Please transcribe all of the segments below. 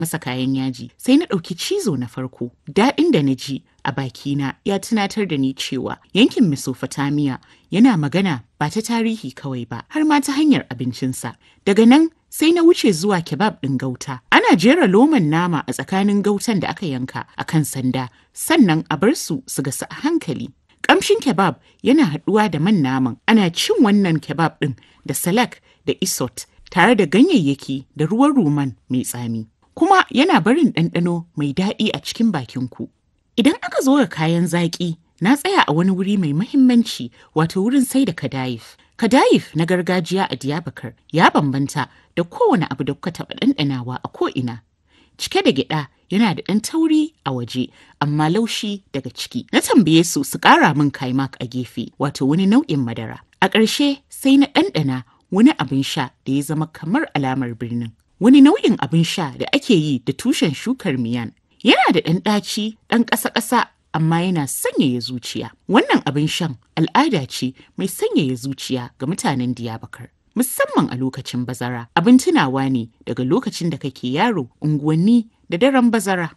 masa kayan yaji sai na ɗauki cizo na farko daɗin da na ji a bakina ya tunatar da ni cewa yankin Mesopotamia yana magana ba ta tarihi kawai ba har ma ta hanyar abincinsa daga nan sai na wuce zuwa kebab ɗin gauta ana jera loman nama a tsakanin gautan da aka yanka a kan sanda sannan a bar su su gasu a hankali Kamshin kebab yana haɗuwa da man naman. Ana cin wannan kebab ɗin da salak da isot tare da ganyayyaki da ruwan ruman mai tsami. Kuma yana barin ɗanɗano mai daɗi a cikin bakinku. Idan aka zo ga kayan zaƙi, na tsaya a wani wuri mai mahimmanci wato wurin sai da kadayif. Kadayif na gargajiya a Diyabakar ya bambanta da kowane abu da kuka taɓa ɗanɗanawa a ko'ina. cike da gyada yana da ɗan tauri a waje amma laushi daga ciki. Na tambaye su su ƙara min kaimak a gefe wato wani nau'in madara. A ƙarshe sai na ɗanɗana wani abin sha da ya zama kamar alamar birnin. Wani nau'in abin sha da ake yi da tushen shukar miyan. Yana da ɗan ɗaci ɗan ƙasa-ƙasa amma yana sanyaya zuciya. Wannan abin shan al'ada ce mai sanyaya zuciya ga mutanen Diyabakar. musamman a lokacin bazara abin tunawa ne daga lokacin da kake yaro unguwanni da daren bazara.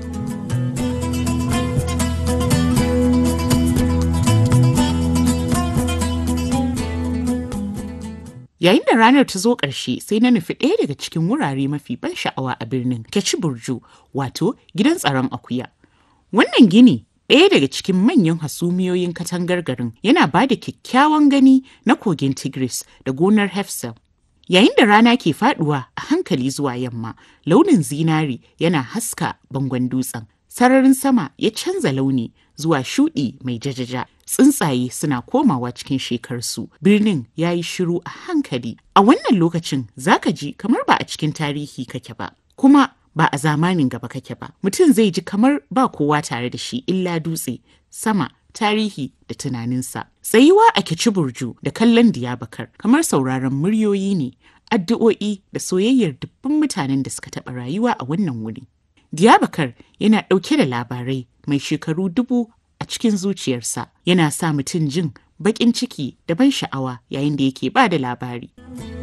Yayin da ranar ta zo ƙarshe sai na nufi ɗaya daga cikin wurare mafi ban sha'awa a birnin Keci Burju wato gidan tsaron akuya. Wannan gini ɗaya daga cikin manyan hasumiyoyin katangar garin yana ba da kyakkyawan gani na kogin tigris da gonar hefsel yayin da rana ke faduwa a hankali zuwa yamma launin zinari yana haska bangon dutsen sararin sama ya canza launi zuwa shuɗi mai jajaja tsuntsaye suna komawa cikin shekarsu birnin ya yi shiru a hankali a wannan lokacin zaka ji kamar ba a cikin tarihi kake ba kuma ba a zamanin gaba kake ba mutum zai ji kamar ba kowa tare da shi illa dutse sama tarihi da tunaninsa tsayuwa a kici burju da kallon diyabakar kamar sauraron muryoyi ne addu'o'i da soyayyar dubban mutanen da suka taɓa rayuwa a wannan wuri diyabakar yana ɗauke da labarai mai shekaru dubu a cikin zuciyarsa yana sa mutum jin baƙin ciki da ban sha'awa yayin da yake ba da labari.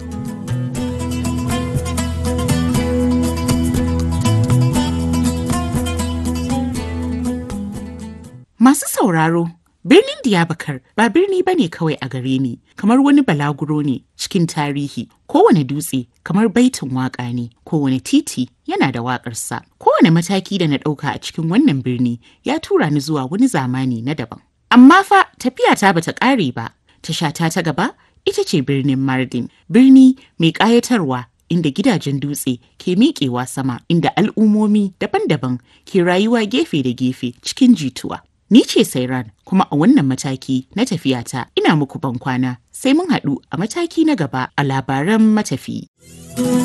Masu sauraro, birnin Diyabakar ba birni bane kawai a gare ni, kamar wani balaguro ne cikin tarihi. Kowane dutse kamar baitin waƙa ne, kowane titi yana da waƙarsa. Kowane mataki da na ɗauka a cikin wannan birni ya tura ni zuwa wani zamani na daban. Amma fa tafiya ta bata ƙare ba. Tashata ta gaba ita ce birnin Mardin, birni mai ƙayatarwa inda gidajen dutse ke miƙewa sama inda al'ummomi daban-daban ke rayuwa gefe da gefe cikin jituwa. Ni ce Sairan kuma a wannan mataki na tafiyata ina muku bankwana sai mun haɗu a mataki na gaba a labaran matafi.